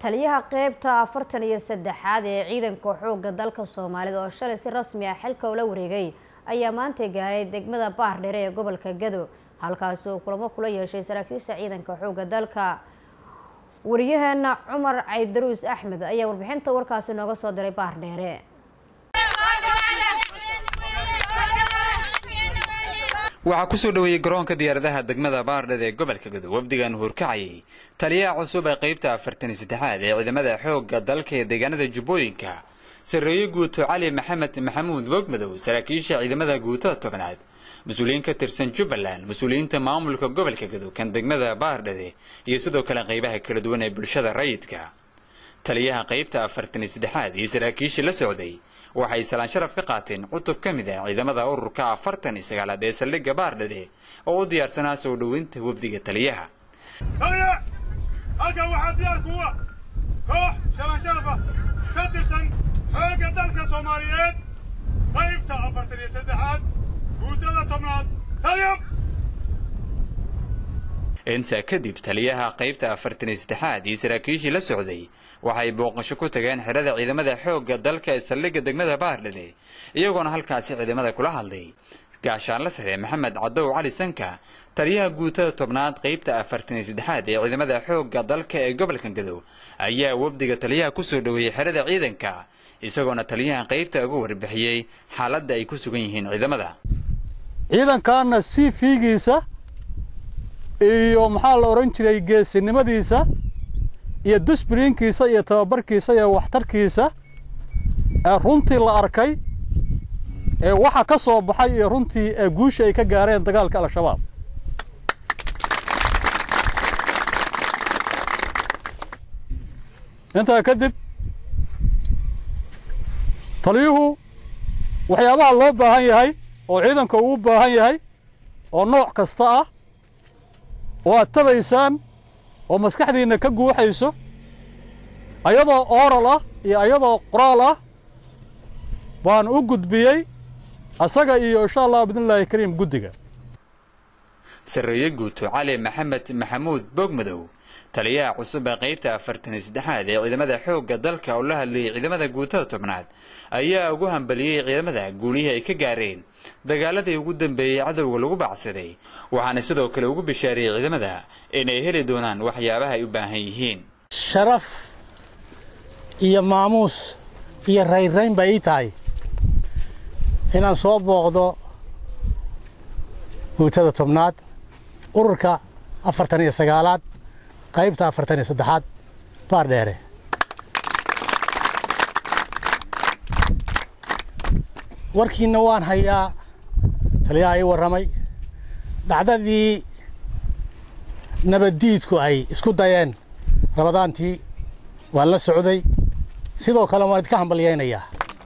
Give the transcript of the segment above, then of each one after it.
taliyaha qeybta afartan iyo saddexaad ee ciidanka xoogga dalka soomaalida oo shalay si rasmi ah xilka ula wareegay ayaa maanta gaaray degmada baardheere ee gobolka gado halkaasi uu kulamo kula yeeshay saraakiisha ciidanka xoogga dalka wariyaheena cumar caydaruus axmed ayaa warbixinta warkaasi nooga soo diray baardheere waxaa kusoo dhoweeyey garoonka diyaaradaha degmada baardheer ee gobolka gado wafdigan horkacayay taliyaha cusub ee qaybta afartan iyo saddexaad ee ciidamada xoogga dalka ee deegaanada jubbooyinka sarreeye guuto cali maxamed maxamuud wogmadow saraakiisha ciidamada guutada tobnaad mas-uuliyiin ka tirsan jubbaland mas-uuliyiinta maamulka gobolka gado kan degmada baardhede iyo sidoo kale qaybaha kala duwan ee bulshada rayidka taliyaha qaybta afartan iyo saddexaad iyo saraakiishii la socday waxay salaan sharaf ka qaateen cutub ka mid ah ciidamada ururka afartan iyo sagaalaad ee saldhigga baardhede oo u diyaarsanaa soo dhoweynta wafdiga taliyaha taliya halkan waxaa diyaar kuwa koox shalan sharafa ka tirsan xoogga dalka soomaaliyeed qaybta afartan iyo saddexaad guutada tobnaad taliya intaa kadib taliyaha qaybta afartan iyo saddexaad iyo saraakiishii la socday waxay booqasho ku tageen xerada ciidamada xoogga dalka ee saldhigga degmada baardhede iyagoona halkaasi ciidamada kula hadlay gaashaanla sare maxamed cadow cali sanka taliyaha guutada tobnaad qaybta afartan iyo saddexaad ee ciidamada xoogga dalka ee gobolka gadow ayaa wafdiga taliyaha kusoo dhoweeyey xerada ciidanka isagoona taliyaha qaybta uga warbixiyey xaaladda ay ku sugan yihiin ciidamada ciidankaana si fiigiisa iyo maxaa la odhan jiray geesinimadiisa iyo dusbriinkiisa iyo tababarkiisa iyo waxtarkiisa ee runtii la arkay ee waxa ka soo baxay iyo runtii ee guusha ay ka gaareen dagaalka al-shabaab intaa kadib taliyuhu waxyaabaha loo baahan yahay oo ciidanka uu u baahan yahay oo nooc kasta ah oo aad tabaysaan oo maskaxdiinna ka guuxayso ayadoo ooral ah iyo ayadoo qoraal ah baan u gudbiyey asaga iyo insha allah bidnillaahi kariim guddiga sarreeye guuto cali maxamed maxamuud boogmadow taliyaha cusub ee qaybta afartan iyo saddexaad ee ciidamada xoogga dalka oo la hadlayay ciidamada guutada tobnaad ayaa ugu hambaliyey ciidamada guulihii ay ka gaareen dagaaladii ugu dambeeyey cadowga lagu baacsaday waxaana sidoo kale ugu bishaariyey ciidamada inay heli doonaan waxyaabaha ay u baahan yihiin sharaf iyo maamuus iyo raynrayn bay ii tahay inaan soo booqdo guutada tobnaad ururka afartan iyo sagaalaad qaybta afartan iyo saddexaad baardheere warkiinna waan hayaa taliyaha ii warramay dhacdadii nabaddiidku ay isku dayeen rabadaantii waan la socday sidoo kale waan idinka hambalyaynayaa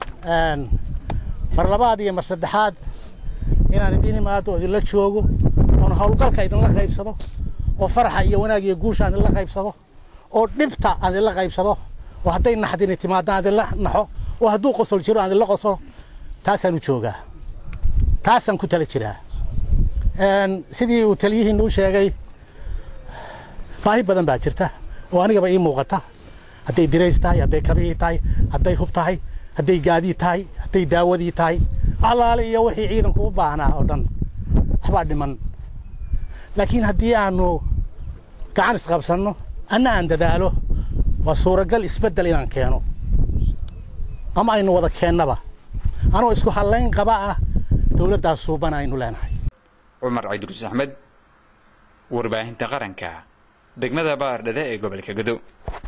mar labaad iyo mar saddexaad inaan idin imaado oo idinla joogo oon howlgalka idinla qaybsado oo faraxa iyo wanaag iyo guusha aan idinla qaybsado oo dhibta aan idinla qaybsado oo hadday naxdini timaado aan idinla naxo oo hadduu qosol jiro aan idinla qoslo taasaan u joogaa taasaan ku tala jiraa sidii uu taliyihiinna u sheegay baahi badan baa jirta oo anigaba ii muuqata hadday dirays tahay hadday kabihii tahay hadday hub tahay hadday gaadii tahay hadday daawadii tahay alaale iyo wixii ciidanku u baahnaa oo dhan waxbaa dhiman laakiin haddii aanu gacan isqabsanno anna aan dadaalo waa suuragal isbeddel inaan keeno ama aynu wada keennaba anoo isku hallayn qaba ah dowladdaas suuban aynu leenahay cumar cabdiruus axmed warbaahinta qaranka degmada baardhede ee gobolka gado